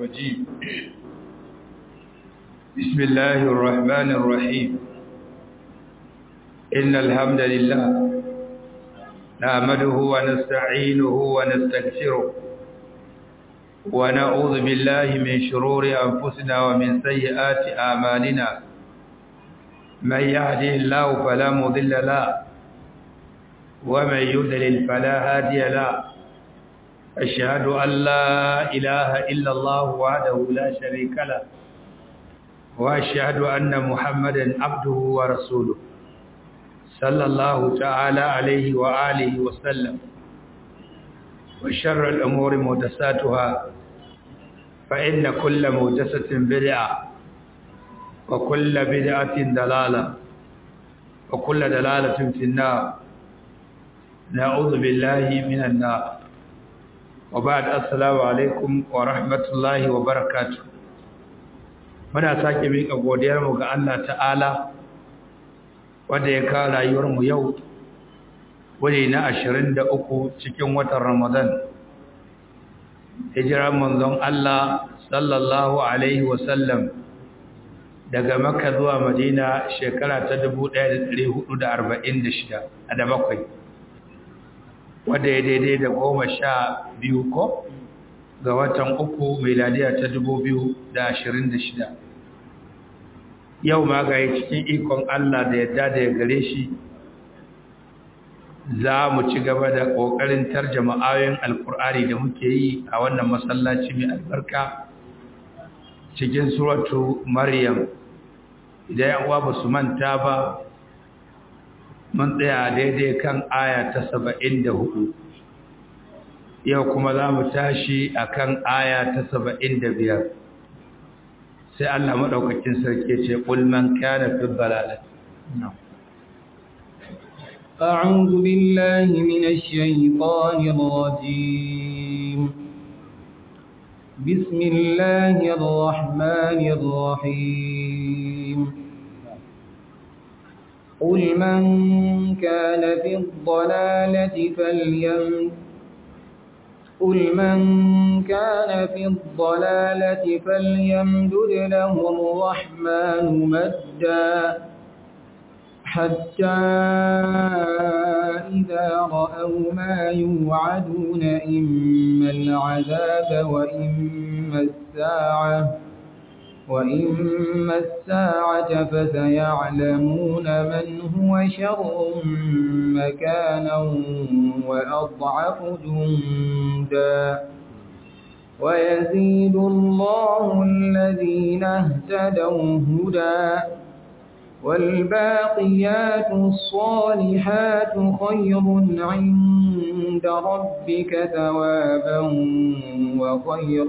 الرجيم بسم الله الرحمن الرحيم إن الحمد لله نعمده ونستعينه ونستغفره ونعوذ بالله من شرور أنفسنا ومن سيئات أعمالنا من يهده الله فلا مضل له ومن يضلل فلا هادي له أشهد أن لا إله إلا الله وحده لا شريك له وأشهد أن محمدا عبده ورسوله صلى الله تعالى عليه وآله وسلم وشر الأمور مهدساتها فإن كل مهدسة بدعة وكل بدعة دلالة وكل دلالة في النار نعوذ بالله من النار وبعد السلام عليكم ورحمة الله وبركاته muna sake miƙa godiyarmu ga Allah ta'ala wanda ya kawo rayuwarmu yau wuri na ashirin da uku cikin watan Ramadan hijirar manzon Allah sallallahu alaihi wasallam daga Makka zuwa Madina shekara ta 1446 a da bakwai wadda ya daidai da goma sha biyu ko ga watan uku miladiya ta dubu biyu da ashirin da shida yau ma ga cikin ikon Allah da yadda da ya gare shi za mu ci gaba da ƙoƙarin tarjama ayoyin alkur'ani da muke yi a wannan masallaci mai albarka cikin suratu maryam idan yan uwa ba su manta ba mun tsaya daidai kan aya ta saba'in da hudu yau kuma za mu tashi a kan aya ta saba'in da biyar sai Allah maɗaukakin sarki ce ƙulman kyana fi balalat أعوذ بالله من الشيطان الرجيم بسم الله الرحمن الرحيم قل من كان في الضلالة فليم قل من كان في الضلالة فليمدد له الرحمن مدا حتى إذا رأوا ما يوعدون إما العذاب وإما الساعة وإما الساعة فسيعلمون من هو شر مكانا وأضعف جندا ويزيد الله الذين اهتدوا هدى والباقيات الصالحات خير عند ربك ثوابا وخير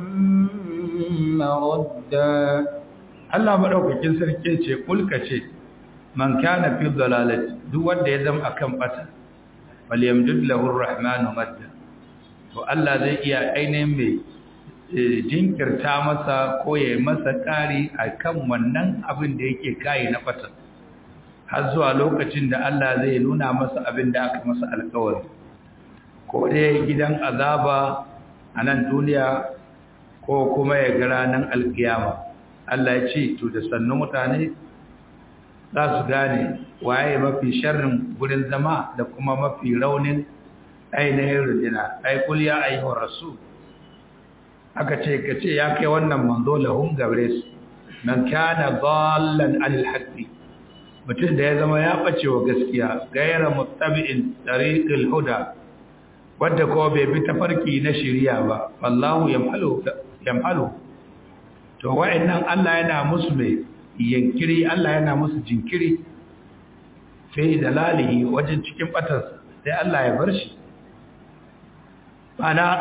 maradda Allah madaukakin sarki ce kulka ce man kana fi dalalati duk wanda ya zama akan bata wal yamdud lahu arrahmanu madda to Allah zai iya ainihin mai jinkirta masa ko ya masa kari akan wannan abin da yake kai na bata har zuwa lokacin da Allah zai nuna masa abin da aka masa alƙawari ko dai gidan azaba a nan duniya ko kuma ya ga ranar alkiyama Allah ya ce to da sannu mutane za su gane waye mafi sharrin gurin zama da kuma mafi raunin ainihin rujina ai kul ya ayyuhar rasul aka ce ka ce ya kai wannan manzo lahum gabre su man kana dallan anil haqqi mutum da ya zama ya bace wa gaskiya gaira muttabi'in tariqil huda wadda ko bai bi tafarki na shiriya ba wallahu yamhalu yamhalu to wa'annan Allah yana musu mai yankiri Allah yana musu jinkiri sai dalalihi wajen cikin batar sai Allah ya bar shi ana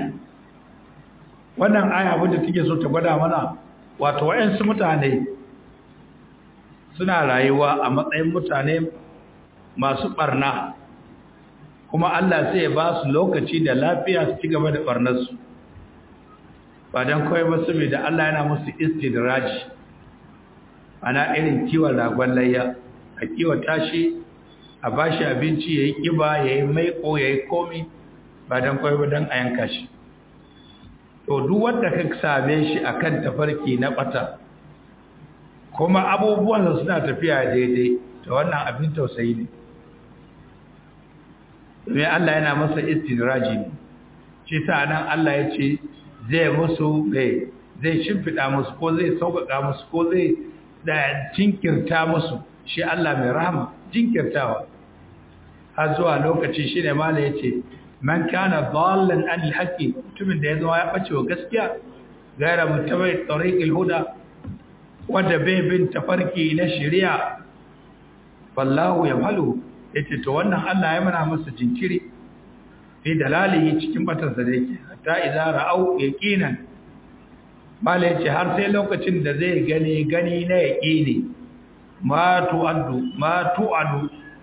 wannan aya wadda take so ta gwada mana wato wa'ansu mutane suna rayuwa a matsayin mutane masu barna kuma Allah sai ya ba su lokaci da lafiya su ci gaba da barnarsu ba don kawai ba su da Allah yana musu istidraji ana irin kiwon ragon layya a kiwata shi a ba shi abinci ya yi ƙiba ya yi maiko ya yi komi ba don kawai ba don a yanka shi to duk wanda ka same shi akan tafarki na bata kuma abubuwan suna tafiya daidai to wannan abin tausayi ne domin Allah yana masa istidraji ne shi sa nan Allah ya ce zai musu mai zai shimfiɗa musu ko zai sauƙaƙa musu ko zai da jinkirta musu shi Allah mai rahama jinkirtawa har zuwa lokaci shi ne mala ya ce man kana dallan an alhaqi mutumin da ya zama ya bace wa gaskiya gaira mutabai tariqil huda wanda bai bin tafarki na shari'a wallahu yamalu yace to wannan Allah ya mana masa jinkiri fi dalalihi cikin batansa da yake hatta idza ra'au yaqinan mala yace har sai lokacin da zai gani gani na yaqini ma tu'addu ma tu'adu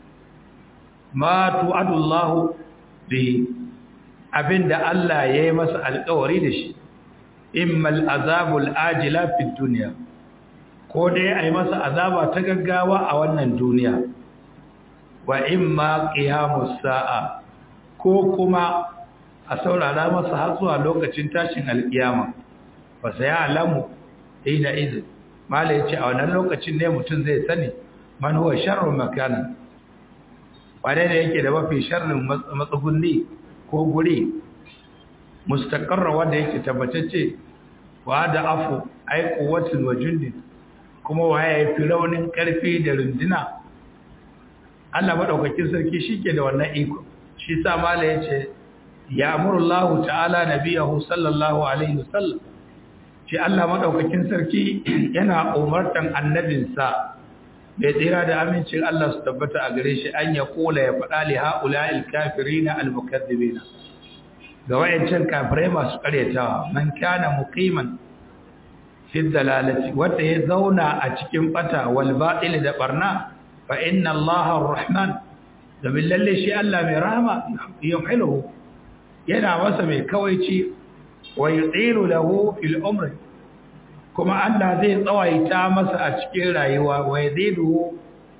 ma tu'adu Allah bi abinda Allah ya yi masa alƙawari da shi immal azabul ajila fid dunya ko dai ai masa azaba ta gaggawa a wannan duniya wa imma qiyamus sa'a ko kuma a saurara masa har zuwa lokacin tashin alkiyama fa sai alamu ina iz mala yace a wannan lokacin ne mutum zai sani man huwa sharru makana wane ne yake da mafi sharrin matsugunni ko guri mustaqarra wanda yake tabbatacce wa da afu ai quwwatin wa jundin kuma waye ya fi raunin karfi da runduna Allah madaukakin sarki shike da wannan iko shi sa mala yace ya amurullahu ta'ala nabiyahu sallallahu alaihi wasallam shi Allah madaukakin sarki yana umartan annabinsa da tsira da amincin Allah su tabbata a gare shi an ya kula ya faɗa li ha'ula'il kafirina al-mukaththibina ga wayancan kafirai masu karyatawa man kana muqiman fi dalalati wanda ya zauna a cikin bata wal batil da barna fa inna Allah ar-rahman da billahi shi Allah mai rahama yumhiluhu yana masa mai kawaici wa yutilu lahu fil umri kuma Allah zai tsawaita masa a cikin rayuwa wa yazidu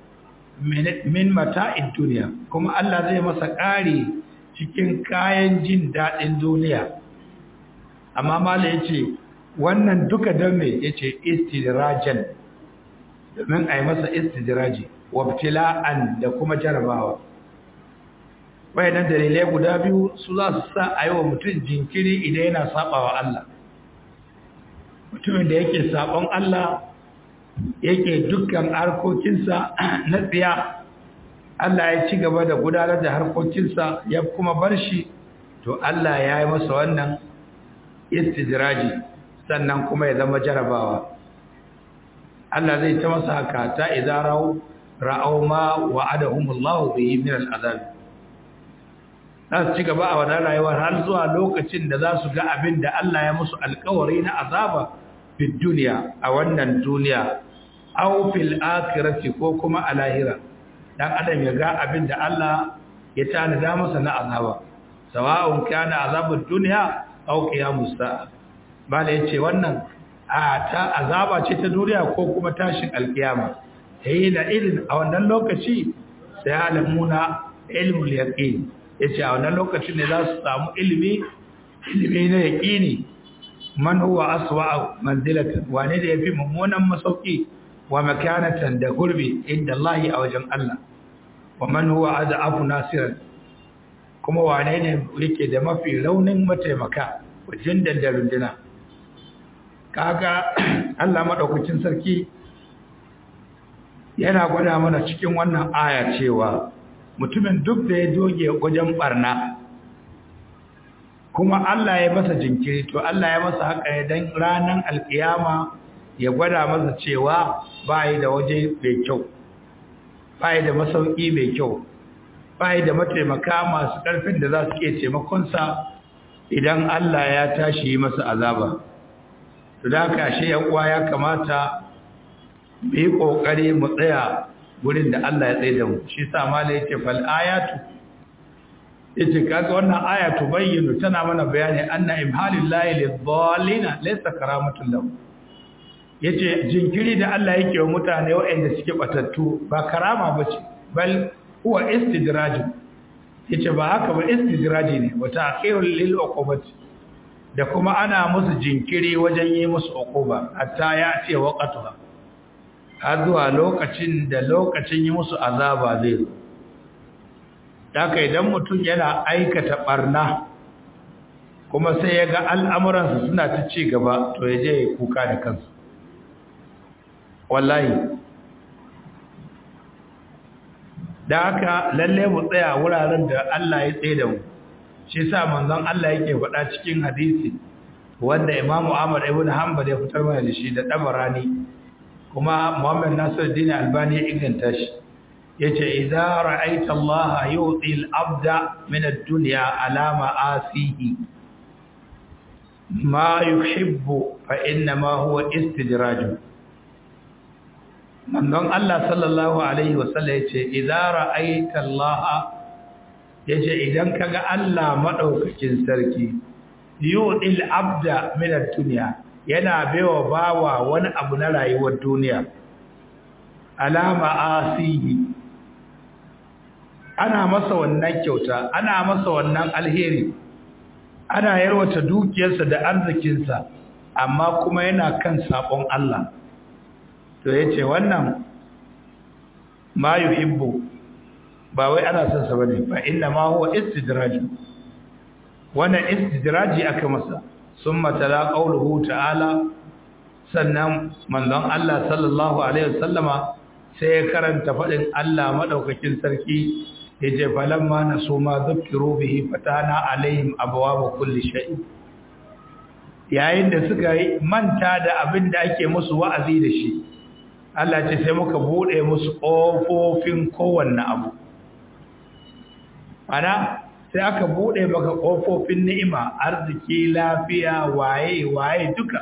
min mata'id duniya kuma Allah zai masa ƙari cikin kayan jin daɗin duniya amma mala yace wannan duka don me yace istidrajan domin ai masa istidraji wabtila'an da kuma jarabawa wayannan dalilai guda biyu su za su sa a yi wa mutum jinkiri idan yana sabawa Allah mutumin da yake sabon Allah yake dukkan harkokinsa na tsiya Allah ya ci gaba da gudanar da harkokinsa ya kuma bar shi to Allah ya yi masa wannan istijiraji sannan kuma ya zama jarabawa Allah zai ta masa haka ta idarau ra'au ma wa'adahumullahu bihi min al'azab za su ci gaba a wannan rayuwar har zuwa lokacin da za su ga abin da Allah ya musu alkawari na azaba fi duniya a wannan duniya aw fil akhirati ko kuma a lahira dan adam ya ga abin da Allah ya tanada masa na azaba sawa'un kana azabud dunya aw qiyamus sa'a bala yace wannan a ta azaba ce ta duniya ko kuma tashin alkiyama sai da irin a wannan lokaci sai alamuna ilmul yaqin yace a wannan lokacin ne za su samu ilimi ilimi na yaqini man huwa aswa manzilatan wane da yafi mummunan masauki wa makanatan da gurbi inda Allah a wajen Allah wa man huwa ad'afu nasiran kuma wane ne yake da mafi raunin mataimaka wajen da runduna kaga Allah madaukakin sarki yana gwada mana cikin wannan aya cewa mutumin duk da ya doge wajen barna kuma Allah ya masa jinkiri to Allah ya masa haka ne dan ranan alkiyama ya gwada masa cewa bai da waje mai kyau bai da masauki mai kyau bai da mataimaka masu karfin da za su iya taimakon sa idan Allah ya tashi yi masa azaba to da haka shi ya uwa ya kamata mu yi kokari mu tsaya gurin da Allah ya tsaye da mu shi sa mala yake fal ayatu yace kaga wannan aya tubayyinu tana mana bayani anna imhalillahi lidhallina laysa karamatun lahu yace jinkiri da Allah yake wa mutane waɗanda suke batattu ba karama bace bal huwa istidraj yace ba haka ba istidraji ne wa ta'khirul lil uqubati da kuma ana musu jinkiri wajen yi musu uquba hatta ya ce waqatuha har zuwa lokacin da lokacin yi musu azaba zai zo haka idan mutum yana aikata barna kuma sai ya ga al'amuransa suna ta ci gaba to ya je ya kuka da kansu wallahi da haka lalle mu tsaya wuraren da Allah ya tsaye da mu shi sa manzon Allah yake faɗa cikin hadisi wanda Imam Ahmad ibn Hanbal ya fitar mana da shi da Dabarani kuma Muhammad Nasiruddin Albani ya inganta shi yace idza ra'aita Allah yu'ti al-abda min ad-dunya ala ma'asihi ma yuhibbu fa inna ma huwa istidraj manzon Allah sallallahu alaihi wasallam yace idza ra'aita Allah yace idan kaga Allah madaukakin sarki yu'til abda min ad-dunya yana baiwa bawa wani abu na rayuwar duniya alama asihi ana masa wannan kyauta ana masa wannan alheri ana yarwata dukiyarsa da arzikinsa amma kuma yana kan sabon Allah to yace wannan ma yuhibbu ba wai ana son sa bane fa inna ma huwa istidraj wannan istidraji aka masa summa tala qawluhu ta'ala sannan manzon Allah sallallahu alaihi wasallama sai ya karanta fadin Allah madaukakin sarki yace falamma nasu ma zukkiru bihi fatana alaihim abwaaba kulli shay yayin da suka manta da abin da ake musu wa'azi da shi Allah ce sai muka bude musu kofofin kowanne abu ana sai aka bude maka kofofin ni'ima arziki lafiya waye waye duka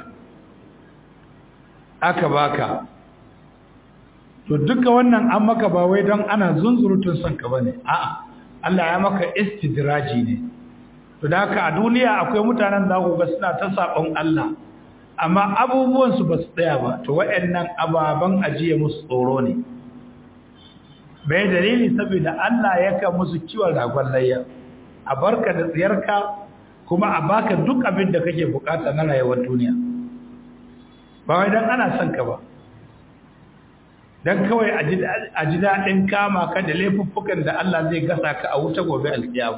aka baka to duka wannan an maka ba wai don ana zunzurutun son ka bane a'a Allah ya maka istidraji ne to da haka a duniya akwai mutanen da ku ga suna ta sabon Allah amma abubuwan su ba su tsaya ba to waɗannan ababan ajiye musu tsoro ne bai dalili saboda Allah yaka musu kiwon ragon layya a barka da tsiyarka kuma a baka duk abin da kake bukata na rayuwar duniya ba wai dan ana son ka ba dan kawai a ji daɗin kama ka da laifuffukan da Allah zai gasa ka a wuta gobe alkiyamu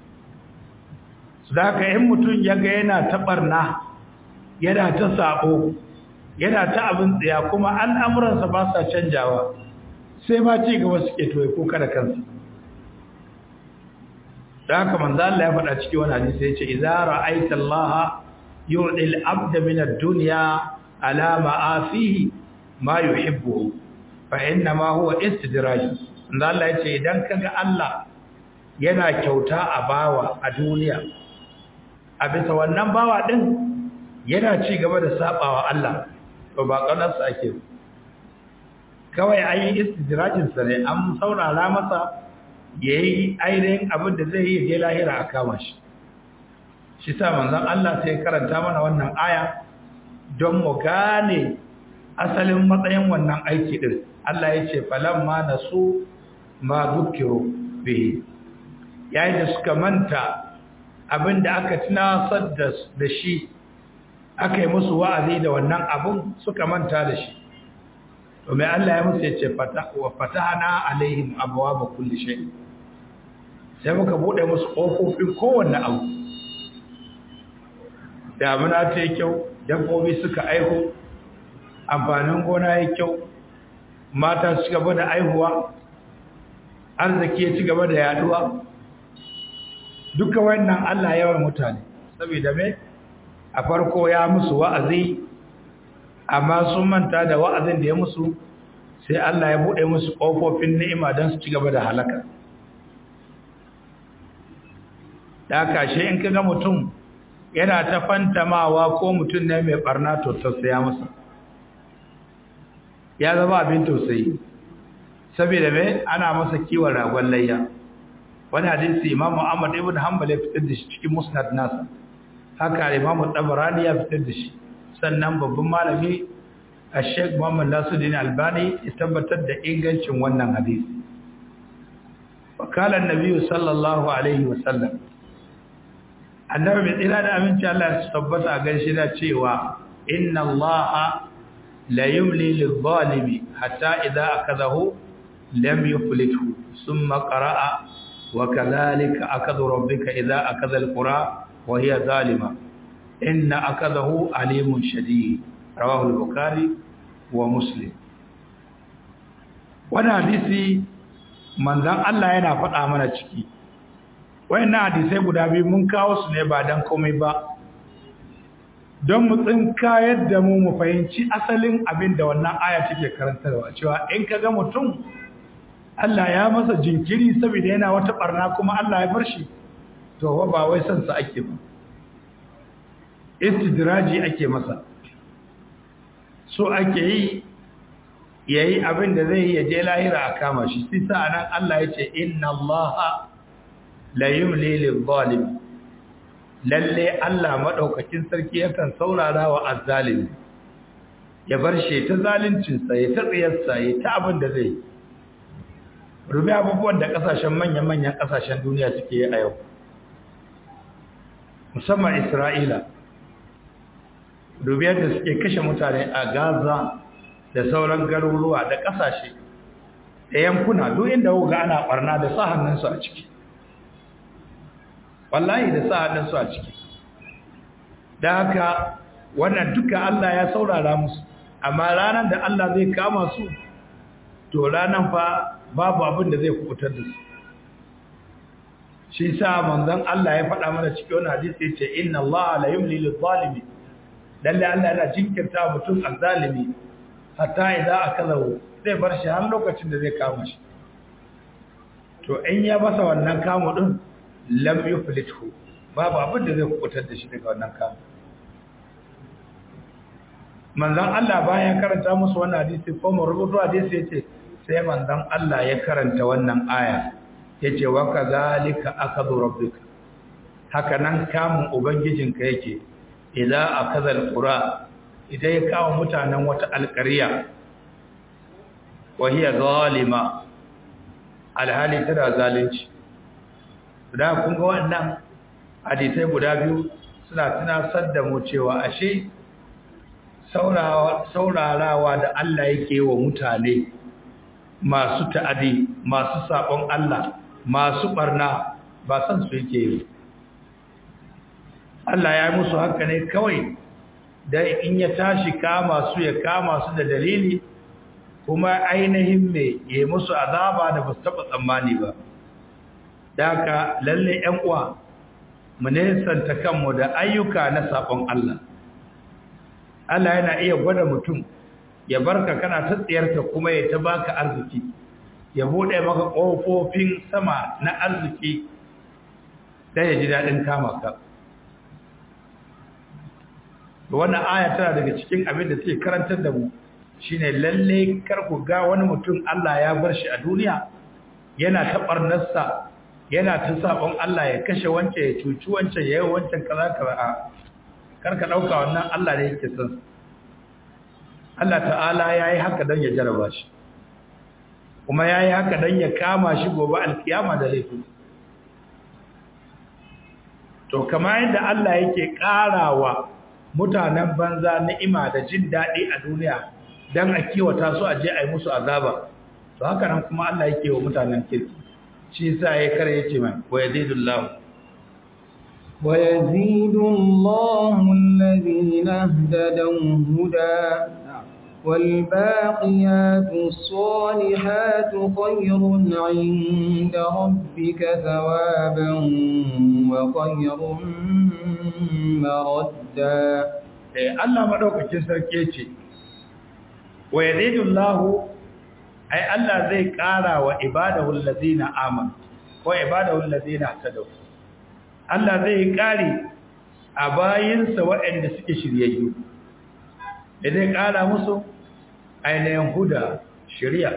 su da haka in mutum ya ga yana ta ɓarna yana ta saɓo yana ta abin tsaya kuma al'amuransa ba sa canjawa sai ma ci gaba suke toye kuka da kansa da haka manzo Allah ya faɗa cikin wani hadisi ya ce idza ra'aita Allah yu'dil abda min ad-dunya ala ma'afihi ma yuhibbu fa inna ma huwa istidraj manzo Allah ya ce idan kaga Allah yana kyauta a bawa a duniya a bisa wannan bawa din yana ci gaba da sabawa Allah to ba kanarsa ake kawai an yi istidrajin sa ne an saurara masa yayi ainihin abin da zai yi ya lahira a kama shi shi sa manzon Allah sai karanta mana wannan aya don mu gane asalin matsayin wannan aiki din Allah ya ce falamma nasu ma zukiru bihi yayin da suka manta abinda aka tunasar da shi aka yi musu wa'azi da wannan abun suka manta da shi to mai Allah ya musu ya ce wa fatahana alaihim abwaaba kulli shay sai muka bude musu kofofin kowanne abu damuna ta yi kyau dabbobi suka aihu amfanin gona ya kyau mata su gaba da aihuwa arziki ya ci gaba da yaduwa duka wannan Allah yawan mutane saboda me a farko ya musu wa'azi amma sun manta da wa'azin da ya musu sai Allah ya bude musu kofofin ni'ima don su ci gaba da halaka da kashe in kaga mutum yana ta fantamawa ko mutum ne mai barna to tausaya masa ya zama abin tausayi saboda mai ana masa kiwon ragon layya wani hadisi imam Muhammad ibn Hanbal ya fitar da shi cikin musnad nasa haka imam Tabarani ya fitar da shi sannan babban malami Sheikh Muhammad Nasiruddin Albani ya tabbatar da ingancin wannan hadisi wakala annabi sallallahu alaihi wasallam annabi mai tsira da aminci Allah ya tabbata a gaishe da cewa inna Allah la yumli lil-zalimi hatta idza akadahu lam yuflithu thumma qara'a wa kadhalika akadhu rabbuka idza akadha al-qura wa hiya zalima inna akadahu alimun shadid rawahu al-bukhari wa muslim wannan hadisi manzon Allah yana faɗa mana ciki wayannan hadisai guda biyu mun kawo su ne ba dan komai ba don mu tsinka yadda mu mu fahimci asalin abin da wannan aya take karantarwa cewa in kaga mutum Allah ya masa jinkiri saboda yana wata barna kuma Allah ya bar shi to ba wai san sa ake ba istidraji ake masa so ake yi yayi abin da zai ya je lahira a kama shi sai sa nan Allah ya ce inna Allaha la yumli lil zalim lalle Allah madaukakin sarki yakan saurara wa azzalimi ya bar shi ta zalincin sa ya ta tsiyar sa ya ta abin da zai rubi abubuwan da kasashen manyan manyan kasashen duniya suke yi a yau musamman Isra'ila dubi yadda suke kashe mutane a Gaza da sauran garuruwa da kasashe da yankuna duk inda ga ana barna da sa hannunsu a ciki wallahi da sa hannunsu a ciki da haka wannan duka Allah ya saurara musu amma ranar da Allah zai kama su to ranar fa babu abin da zai kubutar da su shi sa manzon Allah ya faɗa mana cikin wannan hadisi yace inna Allah la yumli lil zalimi lalle Allah yana jinkirta mutum azzalimi hatta idza akalahu zai bar shi har lokacin da zai kama shi to in ya masa wannan kamu din lam yuflithu babu abin da zai kubutar da shi daga wannan kamu manzon Allah bayan karanta musu wannan hadisi ko mu rubutu hadisi yace sai manzon Allah ya karanta wannan aya yace wa kadhalika akadu rabbika haka nan kamun ubangijinka yake idza akaza alqura idan ya kawo mutanen wata alƙarya wahiya zalima alhali tana zalunci da kun ga wannan hadisai guda biyu suna tunasar da mu cewa ashe saurarawa da Allah yake wa mutane masu ta'adi masu sabon Allah masu barna ba san su yake yi Allah ya yi musu haka ne kawai da in ya tashi kama su ya kama su da dalili kuma ainihin mai ya musu azaba da ba su taɓa tsammani ba da haka lalle ‘yan uwa mu nesanta kanmu da ayyuka na saƙon Allah Allah yana iya gwada mutum ya barka kana ta tsiyarta kuma ya ta baka arziki ya buɗe maka ƙofofin sama na arziki da ya ji daɗin kama ka wannan aya tana daga cikin abin da take karantar da mu shine lalle kar ku ga wani mutum Allah ya bar shi a duniya yana ta barnarsa yana ta sabon Allah ya kashe wance ya cuci wancan ya yi wancan kaza kaza a kar ka dauka wannan Allah ne yake son Allah ta'ala yayi haka dan ya jaraba shi kuma yayi haka dan ya kama shi gobe alkiyama da laifi to kamar yadda Allah yake karawa mutanen banza ni'ima da jin daɗi a duniya don a kiwata su a je a yi musu azaba to haka nan kuma Allah yake wa mutanen kirki shi sa ya kare ya ce mai wa yazidullahu wa yazidullahu alladhina ihtadaw huda والباقيات الصالحات خير عند ربك ثوابا وخير مردا Allah madaukakin sarki ce wa yazidullahu ai Allah zai ƙara wa ibadahu allazina amanu ko ibadahu allazina tadaw Allah zai ƙari a bayinsa waɗanda suke shiryayyu da zai ƙara musu ainihin huda shari'a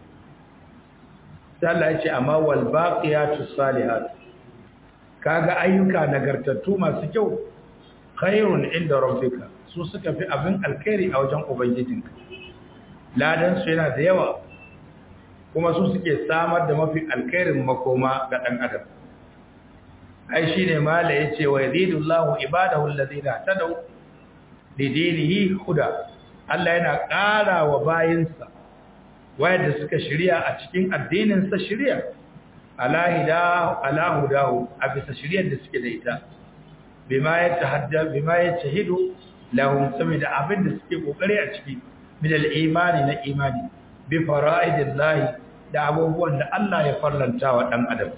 sai Allah ya ce amma wal baqiyatu salihat kaga ayyuka nagartattu masu kyau khairun inda rabbika su suka fi abin alkhairi a wajen ubangijinka ladan su yana da yawa kuma su suke samar da mafi alkhairin makoma ga dan adam ai shine mala yace wa yazidullahu ibadahu alladhina tadaw lidinihi huda Allah yana ƙara wa bayinsa wayanda suka shirya a cikin addinin sa shirya ala hidahu ala hudahu a bisa shiryar da suke da ita bima yatahadda bima yachahidu lahum saboda abin da suke kokari a ciki min al-imani na imani bi fara'idillahi da abubuwan da Allah ya farlanta wa dan adam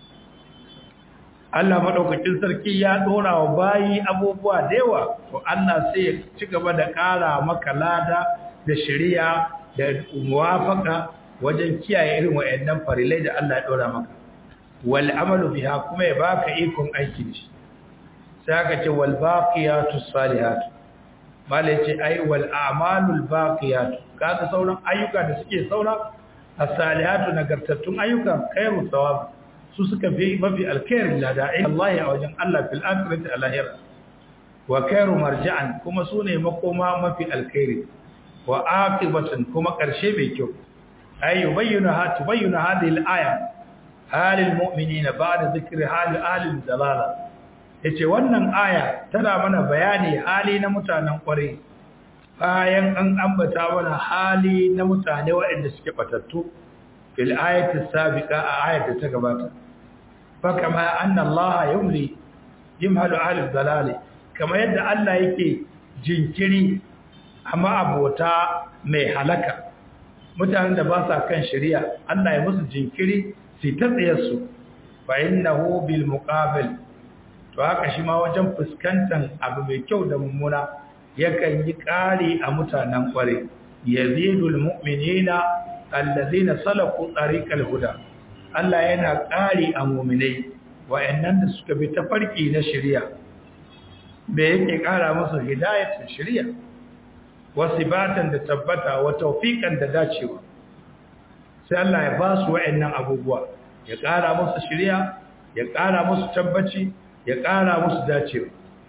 Allah madaukakin sarki ya dora wa bayi abubuwa da yawa to Allah sai ya ci gaba da ƙara maka lada da shari'a da muwafaka wajen kiyaye irin wayannan farilai da Allah ya dora maka wal amalu biha kuma ya baka ikon aiki da shi sai aka ce wal baqiyatu salihatu malai ce ai wal a'malul baqiyatu kaga sauran ayyuka da suke saura as-salihatu nagartattun ayyuka khairu thawab su suka fi mafi alkhairin lada'i Allah a wajen Allah fil akhirati alahira wa khairu marja'an kuma sune makoma mafi alkhairi wa aqibatan kuma karshe mai kyau ay yubayyana ha tubayyana hadhihi al-aya halil mu'minina ba'da dhikri hal ahli dalala yace wannan aya tana mana bayani hali na mutanen kware bayan an ambata mana hali na mutane waɗanda suke batattu fil ayati sabiqa a ayat da ta gabata fakama anna Allah yumli yimhalu ahli dalal kama yadda Allah yake jinkiri amma abota mai halaka mutanen da ba sa kan shari'a Allah ya musu jinkiri su ta tsayar su fa innahu bil muqabil to haka shi ma wajen fuskantar abu mai kyau da mummuna yakan yi ƙari a mutanen ƙware yazidul mu'minina allazina salaku tariqal huda Allah yana ƙari a mu'minai wayannan da suka bi tafarki na shari'a me yake ƙara musu hidayatun shari'a wasibatan da tabbata wa tawfiqan da dacewa sai Allah ya ba su wayannan abubuwa ya ƙara musu shari'a ya ƙara musu tabbaci ya ƙara musu dacewa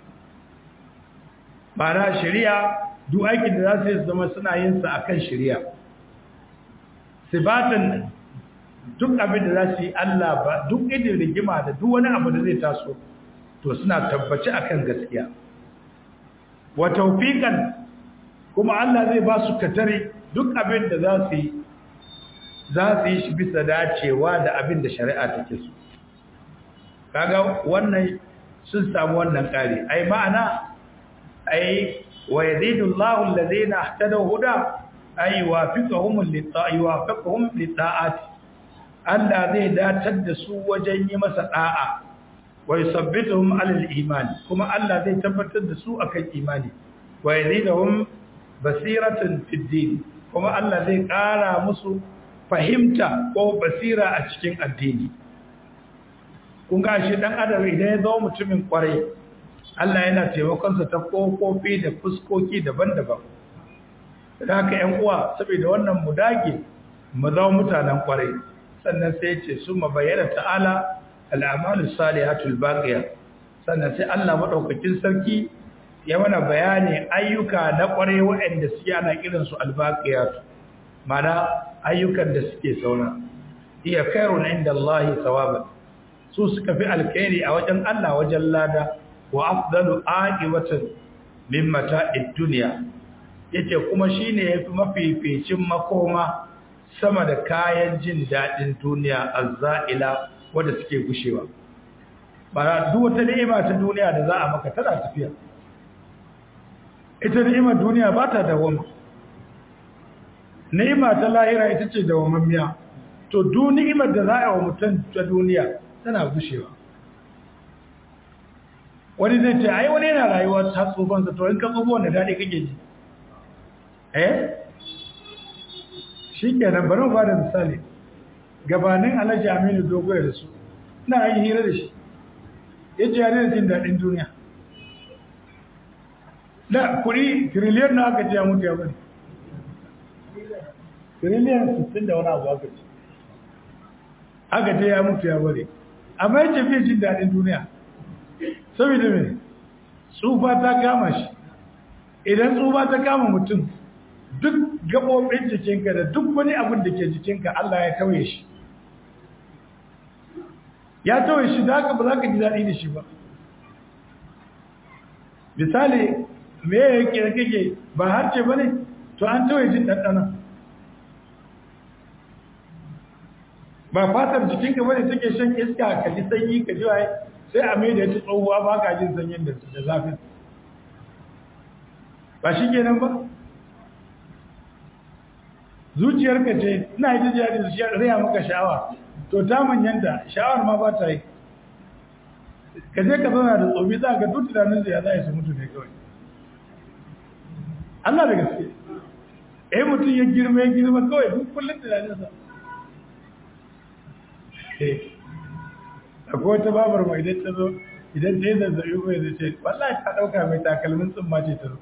Ma'ana shari'a duk aikin da za su yi zama suna yin sa akan shari'a sibatan duk abin da za su yi Allah ba duk idin rigima da duk wani abu da zai taso to suna tabbaci akan gaskiya wa tawfiqan kuma Allah zai ba su katare duk abin da za su yi za su yi shi bisa dacewa da abin da shari'a take so kaga wannan sun samu wannan kare ai ma'ana ai wa yazidu Allahu allazina ihtadaw huda ay wafiqahum lit-ta'i wafiqahum lit-ta'ati Allah zai datar da su wajen yi masa da'a wa yusabbituhum 'ala al-iman kuma Allah zai tabbatar da su akan imani wa yaziduhum basiratan fid din kuma Allah zai ƙara musu fahimta ko basira a cikin addini kun ga shi dan adam idan ya zama mutumin kwarai Allah yana taimakon sa ta kofofi da fuskoki daban-daban da haka ƴan uwa saboda wannan mu dage mu zama mutanen kwarai sannan sai ya ce su mabayyana ta'ala al'amalus salihatul baqiya sannan sai Allah madaukakin sarki ya mana bayani ayyuka na kwarai waɗanda suke ana kiran su albaqiyat mana ayyukan da suke saura iya khairun inda Allah thawaban su suka fi alkhairi a wajen Allah wajen lada wa afdalu aqibatan min mata'id dunya yace kuma shine yafi mafificin makoma sama da kayan jin dadin duniya azza'ila wanda suke gushewa bara duk wata ni'ima ta duniya da za a maka tana tafiya ita ni'imar duniya ba ta dawama ni'ima ta lahira ita ce dawamammiya to duk ni'imar da za a yi wa mutum ta duniya tana gushewa wani zai ce ai wani yana rayuwa ta tsofansa to in ka tsofo wanda daɗi kake ji eh shi kenan bari ba da misali gabanin alhaji aminu dogoya da su na yi hira da shi ya ce yare da jin daɗin duniya da kuɗi tiriliyan na aka ce ya mutu ya bari tiriliyan 60 da wani abu aka ce aka ce ya mutu ya bari amma ya ce fiye jin daɗin duniya saboda mai tsufa ta kama shi idan tsufa ta kama mutum duk gaɓoɓin jikinka da duk wani abin da ke jikinka Allah ya tauye shi ya tawaye shi da haka ba za ka ji daɗi da shi ba misali me yake da kake ba harce ba ne to an tawaye jin ɗanɗana ba fatar jikinka ba ne take shan iska ka ji sanyi ka ji waye sai a mai da ya tsohuwa ba ka jin sanyin da zafin ba shi kenan ba zuciyarka ce ina yi jiya da shi raya maka sha'awa to ta manyanta sha'awar ma ba ta yi ka je ka zauna da tsobi za ka duk tunanin ya za a su mutu ne kawai Allah da gaske eh mutum ya girma ya girma kawai duk kullum tunaninsa eh akwai wata babar mai idan ta zo idan ta yi zazzabi mai zai ce wallahi ta ɗauka mai takalmin tsumma ce ta zo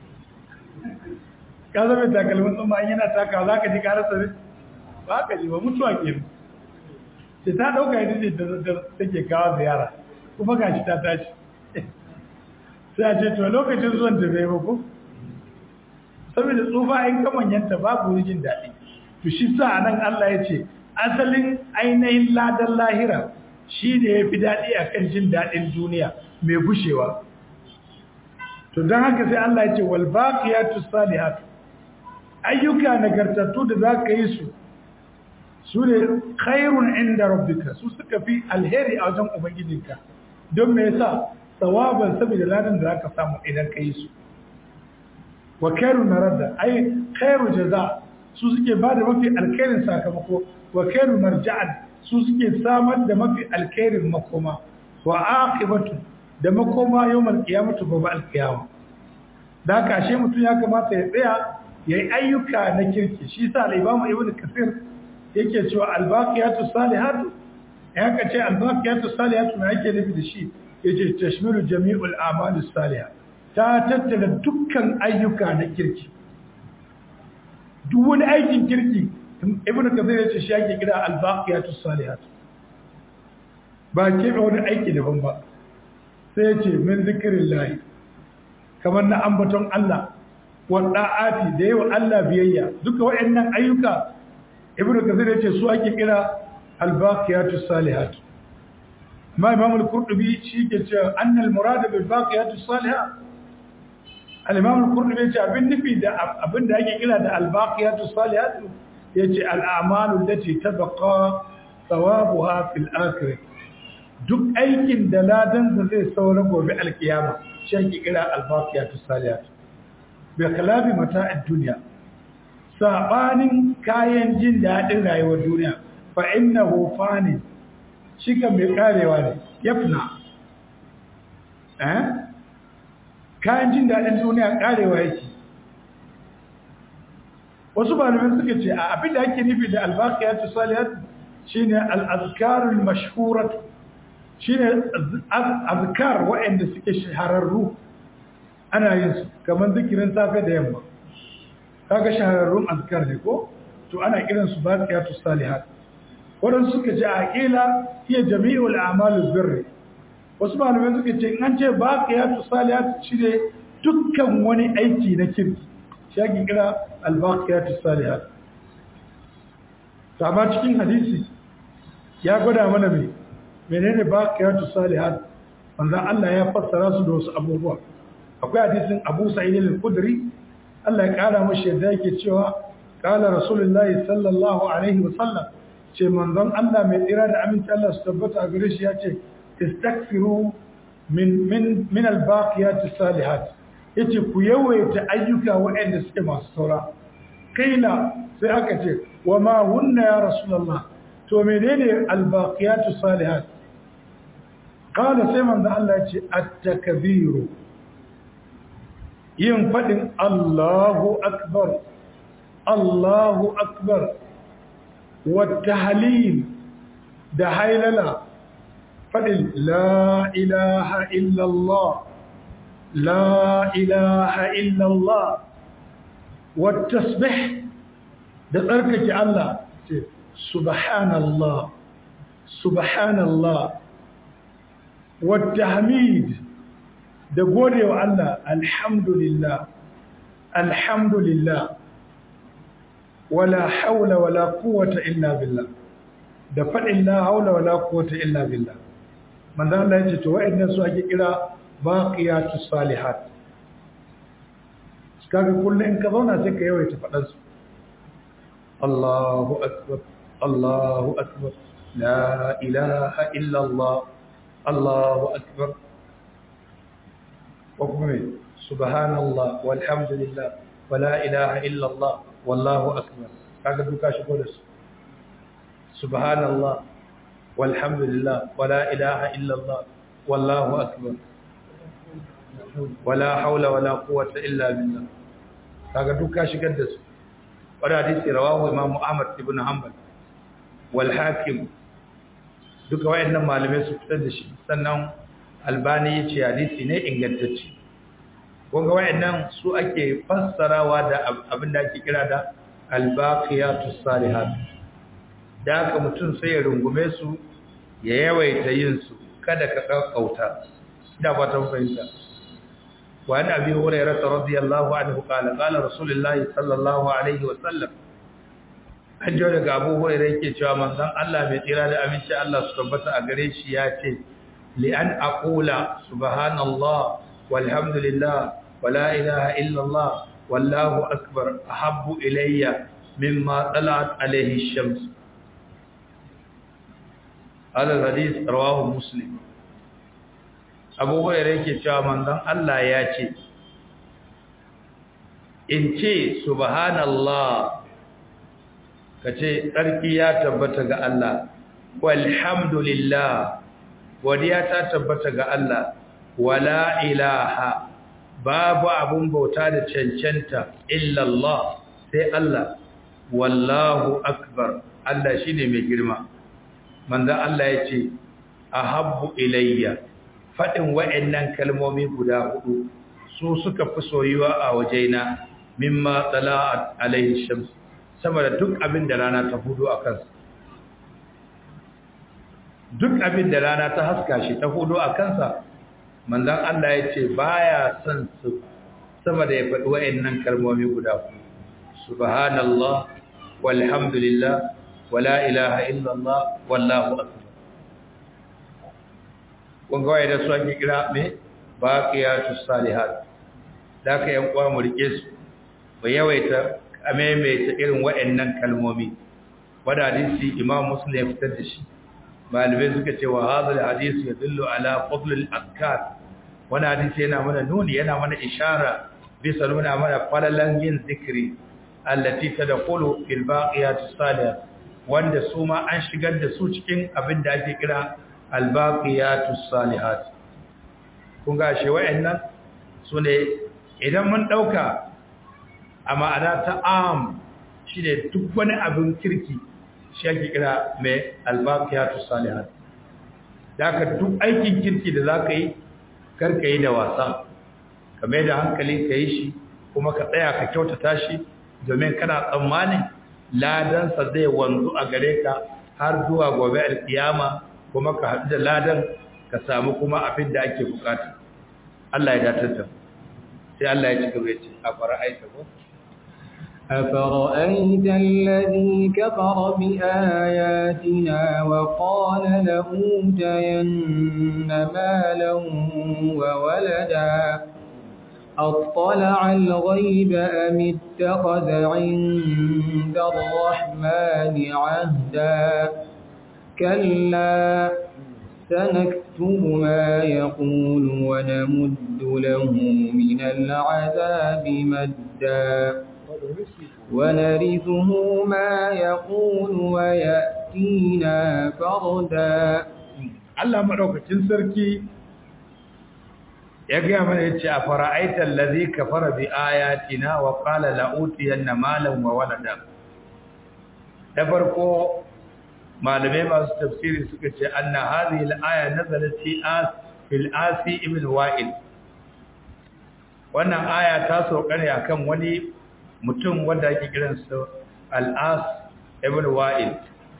ka zama takalmin tsumma in yana taka za ka ji karasa ne ba ka ji ba mutuwa ke ce ta ɗauka ita ce da take kawo ziyara kuma ga shi ta tashi sai a ce to lokacin zuwan ta bai ko saboda tsufa in kamanyanta babu jin daɗi to shi sa a nan Allah ya ce asalin ainihin ladan lahira shi ne ya fi daɗi a kan jin daɗin duniya mai gushewa to don haka sai Allah ya ce walbaƙiyatu salihatu ayyuka nagartattu da za ka yi su su ne khairun inda rabbika su suka fi alheri a wajen ubangijinka don me yasa tsawaban saboda ladan da za ka samu idan ka yi su wa khairu narada ai khairu jaza su suke ba da mafi alkhairin sakamako wa khairu marja'an su suke samar da mafi alkhairin makoma wa aqibatu da makoma yawmal qiyamati gobe alqiyama da haka ashe mutum ya kamata ya tsaya yayi ayyuka na kirki shi sa al-imam ibnu kasir yake cewa al-baqiyatu salihatu ya ka ce al-baqiyatu salihatu me yake nufi da shi yace tashmilu jami'ul a'mali salihah ta tattara dukkan ayyuka na kirki duk wani aikin kirki ibnu kasir yace shi yake kira al-baqiyatu salihatu ba ke wani aiki daban ba sai yace min zikrillah kamar na ambaton Allah wa da'ati da yawa Allah biyayya duka waɗannan ayyuka ibnu kasir yace su ake kira al-baqiyatu salihatu ma imam al-qurtubi shi ke cewa annal murad bil baqiyatu salihah al-imam al-qurtubi yace abin nufi da abin da ake kira da al-baqiyatu salihatu yace al-a'malu allati tabqa thawabuha fil akhirah duk aikin da ladan da zai saura gobe alkiyama shi ake kira al-baqiyatu salihatu bi khilafi mata'id dunya sabanin kayan jin dadin rayuwar duniya fa innahu fani shi kan mai karewa ne yafna eh kayan jin dadin duniya karewa yake wasu malamai suka ce a abin da ake nufi da albaqiyatu salihat shine al-azkarul mashhurat shine azkar waɗanda suke shahararru ana yin su kamar zikirin safe da yamma kaga shahararrun azkar ne ko to ana kiran su baqiyatu salihat wadan suka ce aqila hiya jami'ul a'malul birr wasu malamai suka ce in an ce baqiyatu salihat shine dukkan wani aiki na kirki shi ake kira al-baqiyatu salihat to amma cikin hadisi ya gwada mana me menene baqiyatu salihat manzo Allah ya fassara su da wasu abubuwa akwai hadisin Abu Sa'id al-Khudri Allah ya kara mashi yadda yake cewa kala Rasulullahi sallallahu alaihi wa sallam ce manzon Allah mai tsira da aminci Allah su tabbata a gare shi ya ce istakfiru min min min al-baqiyat as-salihat yace ku yawaita ayyuka waɗanda suke masu saura kaila sai aka ce wa ma hunna ya Rasulullah to menene al-baqiyat as-salihat kala sai manzon Allah ya ce at-takbiru yin faɗin Allahu Akbar, Allahu Akbar, wata halil da hailala faɗin La ilaha illallah, La ilaha illallah, wata tasbih da tsarkake Allah ce, Subhanallah, Subhanallah, wata hamid da gode wa Allah alhamdulillah alhamdulillah wala haula wala quwwata illa billah da faɗin la haula wala quwwata illa billah manzo Allah ya ce to wa'annan su ake kira baqiyatus salihat kaga kullum in ka zauna sai ka yawaita faɗan su Allahu akbar Allahu akbar la ilaha illa Allah Allahu akbar wa kuma subhanallah walhamdulillah wa la ilaha illa Allah wallahu akbar kaga duka shigo da su subhanallah walhamdulillah wa la ilaha illa Allah wallahu akbar wala haula wala quwwata illa billah kaga duka shigar da su wanda hadisi rawahu imam Ahmad ibn Hanbal wal hakim duka wayannan malamai su fitar da shi sannan albani yace hadisi ne ingantacce kun ga wayannan su ake fassarawa da abin da ake kira da albaqiyatus salihat da haka mutum sai ya rungume su ya yawaita yin su kada ka kakkauta ina fatan fahimta وعن أبي هريرة رضي الله عنه قال قال رسول الله صلى الله عليه وسلم an jiyo daga abu hurairar yake cewa manzon Allah mai tsira da aminci Allah su tabbata a gare shi ya ce li'an aqula subhanallah walhamdulillah wala ilaha illallah wallahu akbar ahabbu ilayya mimma talat alayhi shams hada hadith rawahu muslim abu hurairar yake cewa manzon Allah ya ce in ce subhanallah ka ce tsarki ya tabbata ga Allah walhamdulillah godiya ta tabbata ga Allah wala ilaha babu abun bauta da cancanta illallah sai Allah wallahu akbar Allah shine mai girma manzon Allah ya ce ahabbu ilayya faɗin wa'annan kalmomi guda hudu su suka fi soyuwa a wajena mimma tala'at alaihi shams sama da duk abin da rana ta hudu a kansa duk abin da rana ta haska shi ta hudu a kansa manzon Allah ya ce baya son su sama da ya faɗi wa'annan kalmomi guda hudu subhanallah walhamdulillah wala ilaha illallah wallahu akbar kun ga da su ake kira me baqiyatus salihat da ka yan kwa mu rike su ba yawaita amaimaita irin waɗannan kalmomi wanda hadisi imam muslim ya fitar da shi malamai suka ce wa hadal hadisi yadullu ala fadlil azkar wannan hadisi yana mana nuni yana mana ishara bisa nuna mana falalan yin zikiri allati tadkhulu fil baqiyatus salihat wanda su ma an shigar da su cikin abin da ake kira albaqiyatus salihat kun ga shi wayannan sune idan mun dauka a ma'ana ta am shine duk wani abin kirki shi ake kira mai albaqiyatus salihat daga duk aikin kirki da zaka yi karka yi da wasa ka mai da hankali ka yi shi kuma ka tsaya ka kyautata shi domin kana tsammanin ladansa zai wanzu a gare ka har zuwa gobe alkiyama kuma ka haɗu da ladan ka samu kuma abin da ake bukata Allah ya datar da sai Allah ya ci gaba ya ce a fara'aita ko أفرأيت الذي كفر بآياتنا وقال لأوتين مالا وولدا أطلع الغيب أم اتخذ عند الرحمن عهدا كلا سنكتب ما يقول ونمد له من العذاب مدا ونرثه ما يقول ويأتينا فردا Allah madaukakin sarki ya gaya mana yace a fara'aital ladhi kafara bi ayatina wa qala la utiyanna malan wa walada da farko malamai masu tafsiri suka ce anna hadhihi al-aya nazalat fi as fil asi ibn wa'il wannan aya ta sauka ne akan wani mutum wanda ake kiransa al-as ibn wa'il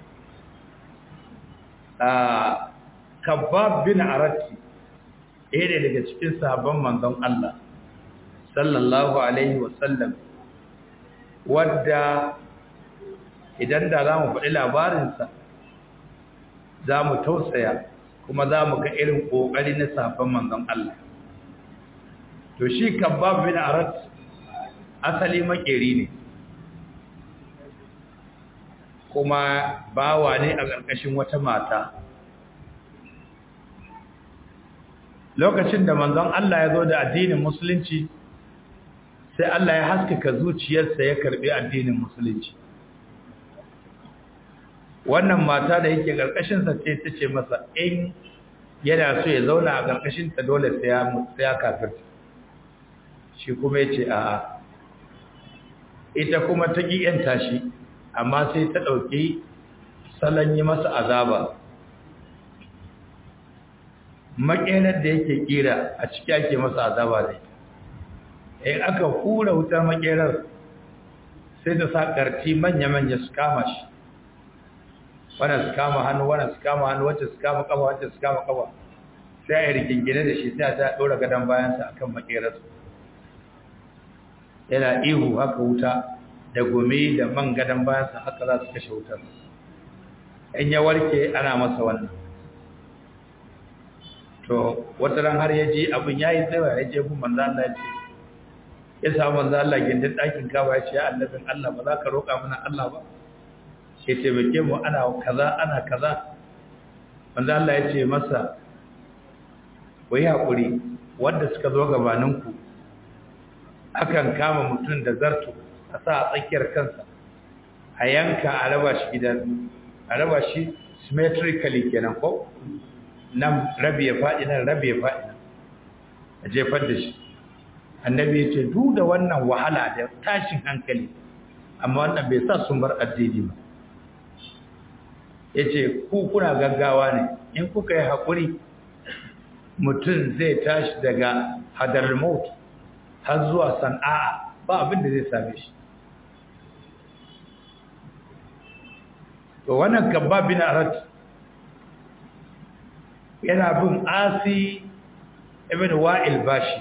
ah kabbab bin arati ɗaya daga cikin sahabban manzon Allah sallallahu alaihi wasallam wadda idan da za mu faɗi labarinsa za mu tausaya kuma za mu ga irin ƙoƙari na safan manzon Allah to shi kabbab bin arat asali makeri ne kuma bawa ne a ƙarƙashin wata mata lokacin da manzon Allah ya zo da addinin musulunci sai Allah ya haskaka zuciyarsa ya karbi addinin musulunci wannan mata da yake karkashin sa ce tace masa in yana so ya zauna a karkashin ta dole sai ya sai ya kafirta shi kuma yace a'a ita kuma ta ki yanta shi amma sai ta dauki salon yi masa azaba makenar da yake kira a ciki ake masa azaba da ita in aka hura wutar makerar sai ta sa ƙarfi manya-manya su kama shi wannan su kama hannu wannan su kama hannu wacce su kama kafa wacce su kama kafa sai a yi rigingine da shi sai ta ɗora gadon bayansa a kan makerarsu yana ihu haka wuta da gumi da man gadon bayansa haka za su kashe wutar in ya warke ana masa wannan to wata ran har ya ji abin ya yi tsawa ya je gun manzo Allah ya ce ya samu manzo Allah gindin ɗakin kaba ya ce ya annabin Allah ba za ka roƙa mana Allah ba ya taimake mu ana kaza ana kaza manzo Allah ya ce masa ku yi haƙuri wanda suka zo gabaninku akan kama mutum da zarto a sa a tsakiyar kansa a yanka a raba shi gidan a raba shi symmetrically kenan ko nan rabi ya faɗi nan rabi ya faɗi nan a jefar da shi annabi ya ce duk da wannan wahala da tashin hankali amma wannan bai sa sun bar addini ba ya ce ku kuna gaggawa ne in kuka yi haƙuri mutum zai tashi daga hadar maut har zuwa sana'a ba abin da zai same shi to wannan gaba bin arat yana bin asi ibn wa'il bashi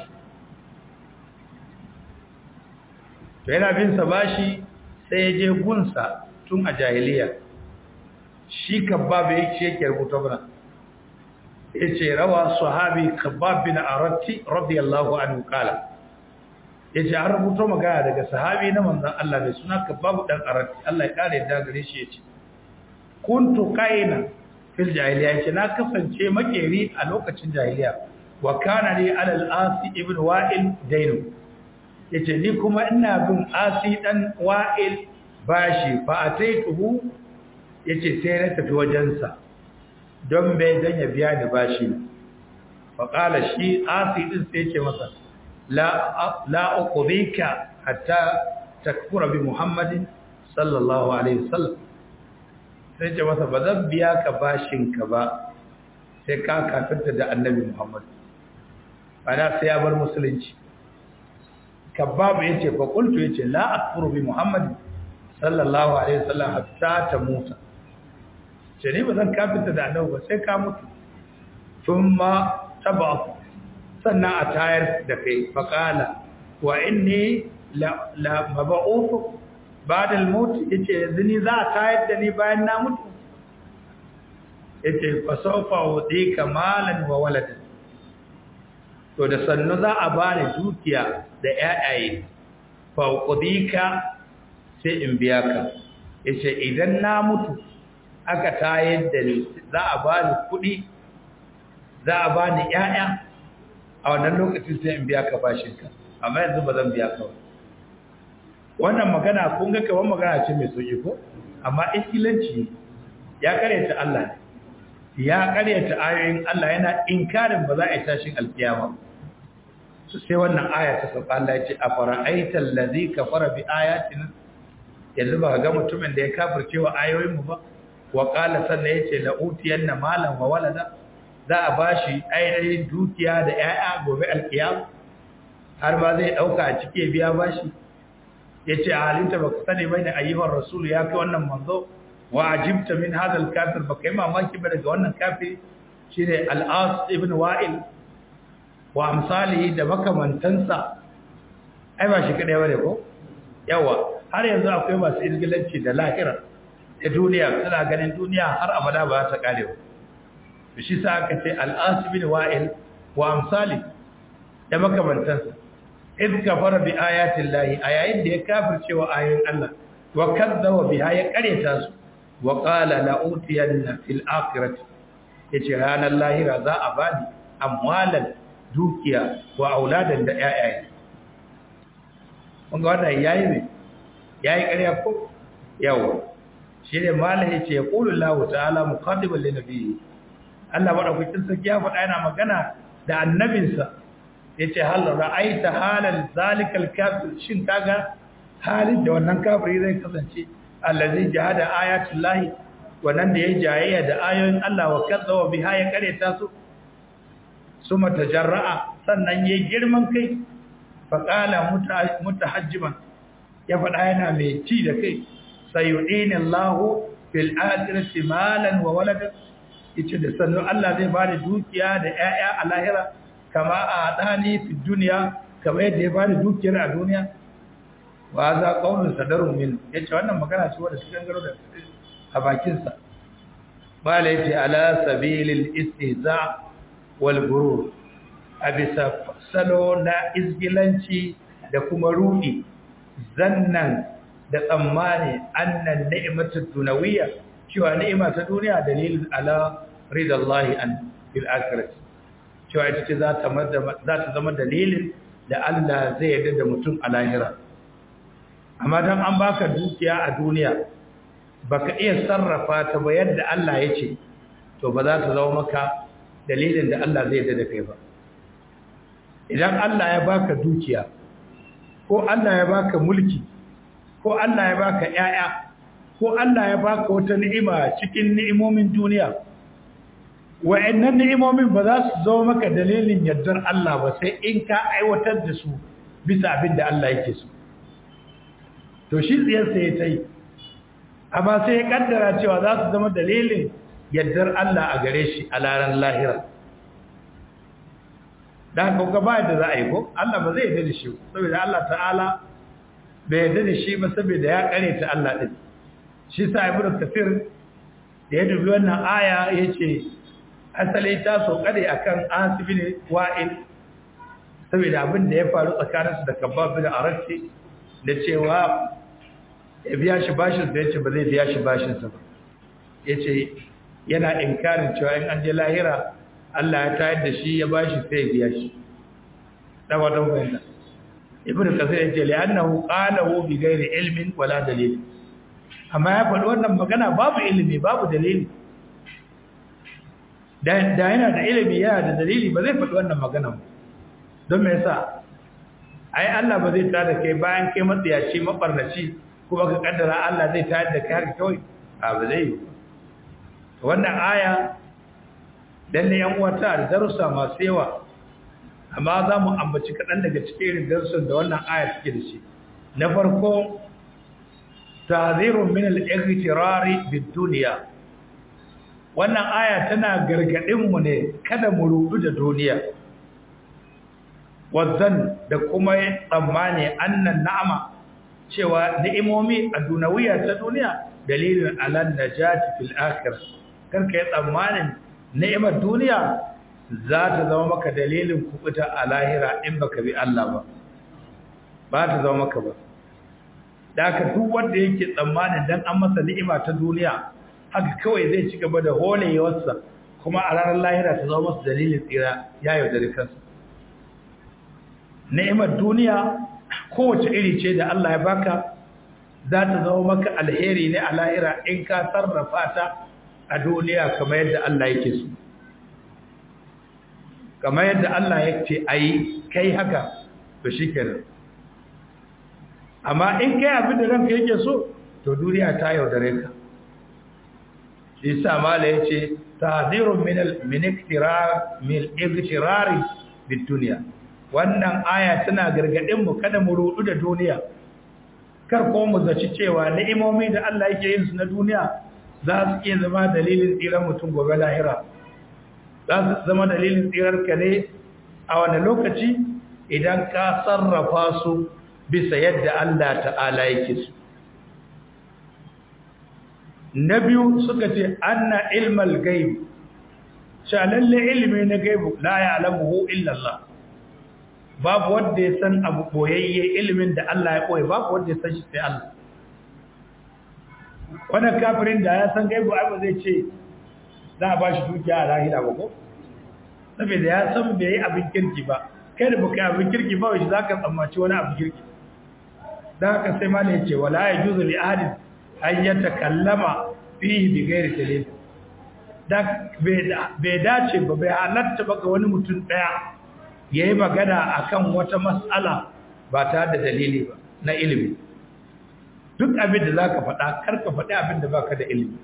to yana bin sa bashi sai ya je gunsa tun a jahiliya shi kabab yake yake rubuta bana yace rawa sahabi kabab bin aratti radiyallahu anhu kala yace an rubuta magana daga sahabi na manzon Allah mai suna kabab dan aratti Allah ya kare da gare shi yace kuntu qaina fil jahiliya yace na kasance makeri a lokacin jahiliya wa kana li alal asi ibn wa'il dainu yace ni kuma ina bin asi dan wa'il bashi fa ataituhu yace sai na tafi wajensa don bai dan ya biya ni bashi fa qala shi asi din sai yace masa la la uqdika hatta takfura bi muhammadin sallallahu alaihi wasallam sai ce masa ba zan biya ka bashinka ba sai ka kafirta da annabi Muhammad bana sai ya bar musulunci kababu yace fa qultu yace la akfuru bi Muhammad sallallahu alaihi wasallam hatta ta muta ce ne ba zan kafirta da annabi ba sai ka mutu thumma tab'a sannan a tayar da kai fa qala wa inni la la mab'uth ba'da al-maut yace yanzu ni za a tayar da ni bayan na mutu yace fa sawfa udika malan wa waladan to da sannu za a bani dukiya da ƴaƴaye fa udika sai in biya ka yace idan na mutu aka tayar da ni za a bani kuɗi za a bani ƴaƴa a wannan lokacin sai in biya ka bashinka amma yanzu ba zan biya ka ba wannan magana kun ga kaman magana ce mai sauki ko amma iskilanci ya karyata Allah ne ya karyata ayoyin Allah yana inkarin ba za a yi tashin alkiyama to sai wannan aya ta sauka Allah ya ce afara'aita allazi kafara bi ayatina yanzu ba ga mutumin da ya kafirce wa ayoyin mu ba wa qala sanna yace la utiyanna malan wa walada za a bashi ainihin dukiya da 'ya'ya gobe alkiyama har ba zai dauka a cike biya bashi ya ce a halinta ba ka sani bai da ayyuhar rasulu ya kai wannan manzo wa ajibta min hadal kafir ba ka yi mamaki ba daga wannan kafir shi ne al'as ibn wa'il wa amsalihi da makamantansa ai ba shi kaɗai bane ko yawa har yanzu akwai masu izgilanci da lahira da duniya suna ganin duniya har abada ba ta kare ba shi sa aka ce al'asibin wa'il wa amsali da makamantansa iz kafara bi ayatin lahi a yayin da ya kafirce wa ayoyin Allah wa kadzaba biha ya kareta su wa qala la utiyanna fil akhirati yace ranar lahira za a bani amwalan dukiya wa auladan da yayaye kun ga wannan yayi ne yayi ƙarya ko yawa shi ne malam yace yaqulu Allah ta'ala muqaddiman lin nabiyyi Allah madaukakin sarki ya faɗa yana magana da annabinsa yace hal ra'aita halal zalikal kafir shin kaga halin da wannan kafiri zai kasance allazi jahada ayatul lahi wannan da yayi jayayya da ayoyin Allah wa kadzaba biha ya kareta su suma tajarra'a sannan yayi girman kai fa qala mutahajjiman ya faɗa yana mai ci da kai sayudini Allahu fil akhirati malan wa waladan yace da sannan Allah zai bani dukiya da ƴaƴa a lahira kama a dani fi duniya kama yadda ya bani dukiyar a duniya wa za qaulun sadarun min yace wannan magana ce wanda cikin garo da a bakin sa bala yace ala sabilil istihza wal gurur abisa salo na izgilanci da kuma rudi zannan da tsammani annan ni'matu dunawiyya cewa ni'ima ta duniya dalilin ala ridallahi an fil akhirati cewa ita ce za ta zama dalilin da Allah zai yarda da mutum a lahira amma dan an baka dukiya a duniya baka iya sarrafa ta ba yadda Allah ya ce to ba za ta zama maka dalilin da Allah zai yarda da kai ba idan Allah ya baka dukiya ko Allah ya baka mulki ko Allah ya baka ƴaƴa ko Allah ya baka wata ni'ima cikin ni'imomin duniya wa'annan ni'imomin ba za su zama maka dalilin yardar Allah ba sai in ka aiwatar da su bisa abin da Allah yake so to shi tsiyarsa ya ta yi amma sai ya kaddara cewa za su zama dalilin yardar Allah a gare shi a laran lahira da haka ba da za a yi ko Allah ba zai yarda da shi saboda Allah ta'ala bai yarda da shi ba saboda ya kare ta Allah din shi sa ibnu kafir da ya dubi wannan aya yace asali ta so kare akan asibin wa'il saboda abin da ya faru tsakaninsu da kabab bin arati da cewa ya biya shi bashin da yace ba zai biya shi bashin sa ba yace yana inkarin cewa in an je lahira Allah ya tayar da shi ya bashi sai ya biya shi da wadan wanda ibnu kasir yace li'annahu qalahu bi ghairi ilmin wala dalil amma ya faɗi wannan magana babu ilimi babu dalili da yana da ilimi yana da dalili ba zai faɗi wannan magana ba don me yasa ai Allah ba zai tada kai bayan kai matsiyaci mabarnaci kuma ka kaddara Allah zai tayar da kai haka kawai a ba zai yi wannan aya dan ne yan uwata da darussa masu yawa amma za mu ambaci kaɗan daga cikin irin darussan da wannan aya take da shi na farko tahzirun min al-ightirari bid-dunya wannan aya tana gargadin mu ne kada mu rubu da duniya wazan da kuma tsammani annan na'ama cewa ni'imomi a dunawiya ta duniya dalilin alan najati fil akhir karka yi tsammanin ni'imar duniya za ta zama maka dalilin kubuta a lahira in baka bi Allah ba ba ta zama maka ba da ka duk wanda yake tsammanin dan an masa ni'ima ta duniya haka kawai zai ci gaba da holewarsa kuma a ranar lahira ta zama masa dalilin tsira ya yaudari kansa ni'imar duniya kowace iri ce da Allah ya baka za ta zama maka alheri ne a lahira in ka sarrafa ta a duniya kamar yadda Allah yake so kamar yadda Allah ya ce ayi kai haka to shikenan amma in kai abin da ranka yake so to duniya ta yaudare ka shi sa mala yace tahzirun min al min iktirar min iktirari bid dunya wannan aya tana gargadin mu kada mu rudu da duniya kar ko mu zaci cewa ni'imomi da Allah yake yin su na duniya za su iya zama dalilin tsirar mutum gobe lahira za su zama dalilin tsirar ka ne a wani lokaci idan ka sarrafa su bisa yadda Allah ta'ala yake su na biyu suka ce anna ilmal gaib sha lalle ilimi na gaibu la ya'lamuhu illa Allah babu wanda ya san abu boyayye ilimin da Allah ya koyi babu wanda ya san shi sai Allah wannan kafirin da ya san gaibu ai ba zai ce za a bashi dukiya a lahira ba ko saboda ya san bai yi abin kirki ba kai da baka yi abin kirki ba wai zaka tsammaci wani abin kirki dan haka sai malai ya ce wala yajuzu li ahadin an yatakallama fihi bi ghairi dalil da bai dace ba bai halatta ba ga wani mutum daya yayi magana akan wata mas'ala ba tare da dalili ba na ilimi duk abin da zaka faɗa karka faɗi abin da baka da ilimi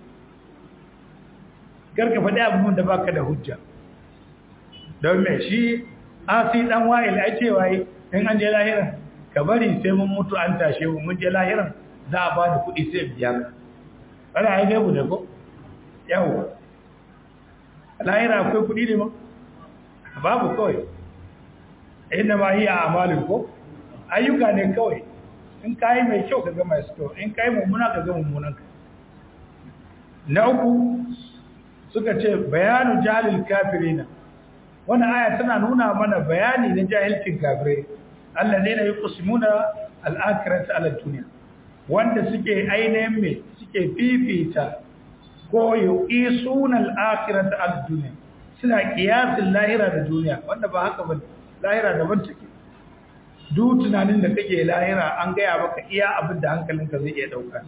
karka faɗi abin da baka da hujja don me shi asi dan wa'il ai cewa in an je lahira ka bari sai mun mutu an tashe mu mun je lahiran za a ba da kuɗi sai biya ka ana ai gaibu da ko yawo lahira akwai kuɗi ne ma babu kawai inda ma hiya amalin ko ayyuka ne kawai in kayi mai kyau ka ga mai kyau in kayi mummuna ka ga mummunan ka na uku suka ce bayanu jahilil kafirina wannan aya tana nuna mana bayani na jahilcin kafirai alladheena yuqsimuna al-akhirata ala dunya wanda suke ainihin me suke fifita ko yuqisuna al-akhirata ala dunya suna kiyasin lahira da duniya wanda ba haka ba lahira daban take duk tunanin da kake lahira an gaya maka iya abin da hankalinka zai iya dauka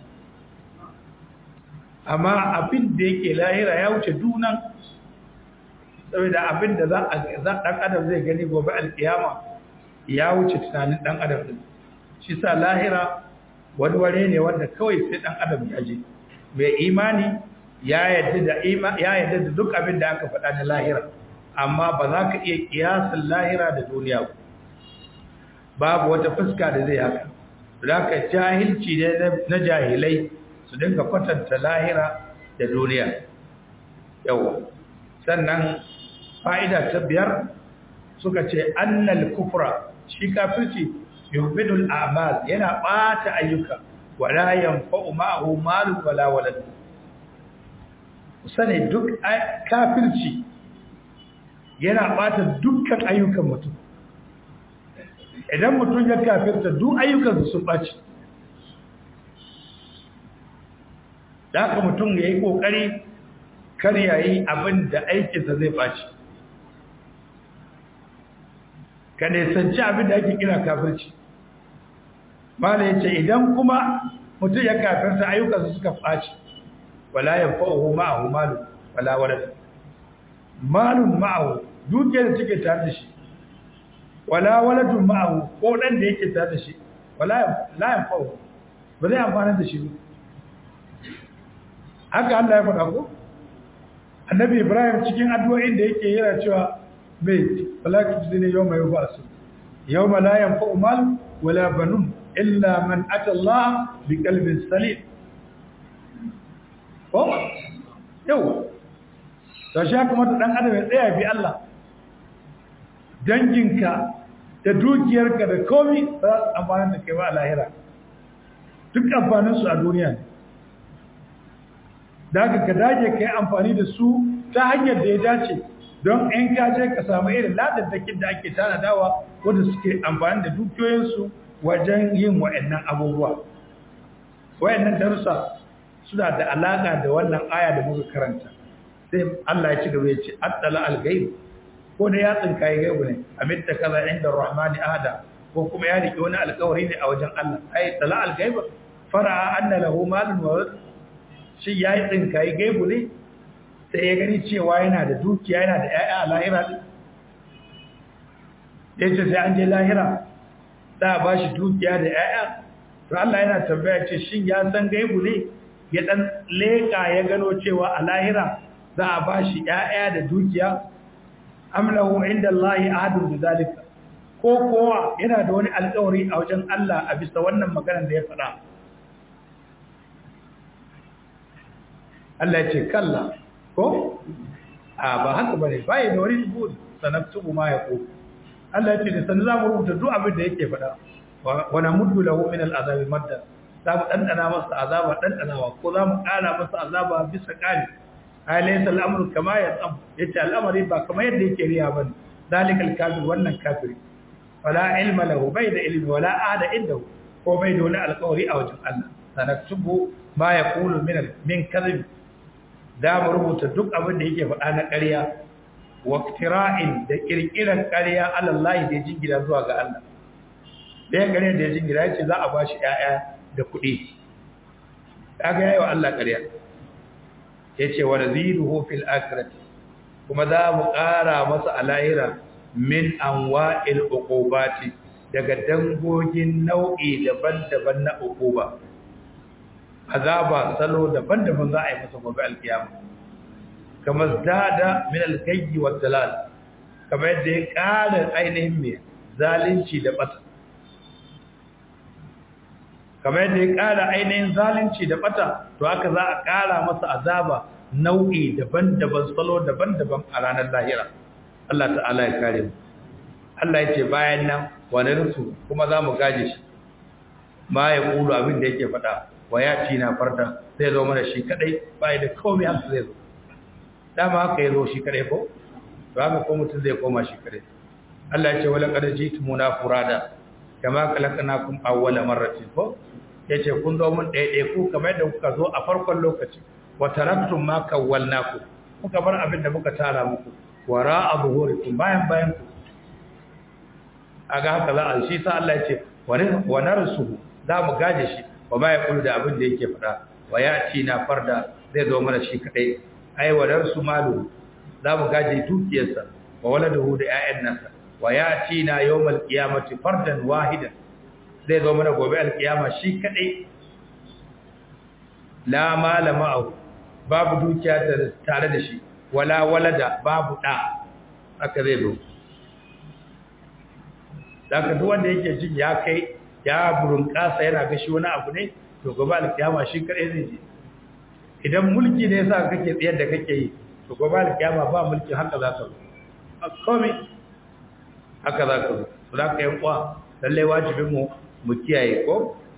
amma abin da yake lahira ya wuce dunan saboda abin da za a dan adam zai gani gobe alkiyama ya wuce tunanin dan adam din shi sa lahira wani ware ne wanda kawai sai dan adam ya je mai imani ya yadda da ya yadda da duk abin da aka faɗa na lahira amma ba za ka iya kiyasin lahira da duniya ba babu wata fuska da zai haka za ka jahilci ne na jahilai su dinga kwatanta lahira da duniya yawa sannan fa'ida ta biyar suka ce annal kufra shi kafirci yubidul a'mal yana bata ayyuka wala yanfa'u ma'ahu malun wala walad sane duk kafirci yana bata dukkan ayyukan mutum idan mutum ya kafirta duk ayyukansa sun ɓaci da haka mutum ya yi ƙoƙari kar ya yi abin da aikinsa zai ɓaci ka nesanci abin da ake kira kafirci mala ya ce idan kuma mutum ya kafirta ayyukansa suka ɓaci wala ya fa'uhu ma'ahu malu wala wadda malun ma'ahu dukiyar da take tare da shi wala waladun ma'ahu ko dan da yake tare da shi wala la yanfa'u ba zai amfana da shi ba haka Allah ya faɗa ko annabi Ibrahim cikin addu'o'in da yake yana cewa bai wala tujzini yawma yub'asu yawma la yanfa'u mal wala banun illa man ata Allah bi qalbin salim ko yau to shi kuma dan adam ya tsaya bi Allah danginka da dukiyarka da komi za su amfani da kai ba a lahira duk amfaninsu a duniya ne da ka ka dage ka yi amfani da su ta hanyar da ya dace don in ka je ka samu irin ladadakin da ake tanadawa wanda suke amfani da dukiyoyinsu wajen yin wa'annan abubuwa wa'annan darussa suna da alaka da wannan aya da muka karanta sai Allah ya ci gaba ya ce attala al-ghaib ko da ya tsinka ya gaibu ne amitta kaza inda rahmani ahada ko kuma ya rike wani alƙawari ne a wajen Allah ai tala al-ghaib fara anna lahu malun wa walad shi ya yi tsinka ya gaibu ne sai ya gani cewa yana da dukiya yana da ƴaƴa a lahira din yace sai an je lahira za a bashi dukiya da ƴaƴa to Allah yana tambaya ce shin ya san gaibu ne ya dan leka ya gano cewa a lahira za a bashi ƴaƴa da dukiya amlahu inda Allah ahadun bizalika ko kowa yana da wani alƙawari a wajen Allah a bisa wannan maganar da ya faɗa Allah ya ce kalla ko a ba haka bane bai da wani rubutu sanaktubu ma yaqul Allah ya ce da sanin zamu rubuta duk abin da yake faɗa wa namuddu lahu min al'azabi madda za mu dandana masa azaba dandanawa ko za mu ƙara masa azaba bisa ƙari alaysa al-amru kama yatsam yace al'amari ba kamar yadda yake riya bane zalikal kafir wannan kafiri wala ilma lahu bai da ilmi wala ada indahu ko bai da wani alƙawari a wajen Allah sanaktubu ma yaqulu min min kadhib da mu rubuta duk abin da yake faɗa na ƙarya wa iftira'in da kirkiran ƙarya alallahi da jingina zuwa ga Allah da ya ƙarya da ya jingina yace za a bashi ƴaƴa da kuɗi kaga yayi wa Allah ƙarya yace wa naziruhu fil akhirati kuma za mu ƙara masa alahira min anwa'il uqubati daga dangogin nau'i daban-daban na uquba azaba salo daban-daban za a yi masa gobe alkiyama kamar zada min alkayyi wa dalal kamar yadda ya ƙara ainihin mai zalunci da bata kamar yadda ya ƙara ainihin zalunci da bata to haka za a ƙara masa azaba nau'i daban-daban salo daban-daban a ranar lahira Allah ta'ala ya kare mu Allah ya ce bayan nan wani rusu kuma za mu gaje shi ma ya kulu abin da yake faɗa wa ya ci na farda zai zo mana shi kadai bai da komai haka zai zo dama haka ya zo shi kadai ko to haka ko mutum zai koma shi kadai Allah ya ce wala qad jitumuna furada kama khalaqnakum awwala marratin ko yace kun zo mun ɗaya ɗaya ku kamar yadda kuka zo a farkon lokaci wa taraktum ma kawwalnaku kuka bar abin da muka tara muku wara abuhurikum bayan bayan ku aga haka za a shi sa Allah ya ce wa narsuhu za mu gaje shi wa ma yaqulu da abin da yake faɗa wa yati na farda zai zo mana shi kadai ai wa narsu malu za mu gaje dukiyarsa wa waladuhu da ƴaƴan nasa wa yati na yawmal qiyamati fardan wahidan zai zo mana gobe alkiyama shi kadai la mala ma'ahu babu dukiya tare da shi wala walada babu da haka zai zo daga duk wanda yake jin ya kai ya burin kasa yana ga shi wani abu ne to gobe alkiyama shi kadai zai je idan mulki ne yasa kake tsayar da kake yi to gobe alkiyama ba mulki haka za ka zo komai haka za ka zo to da ka yi kwa lallai wajibin mu mu kiyaye ko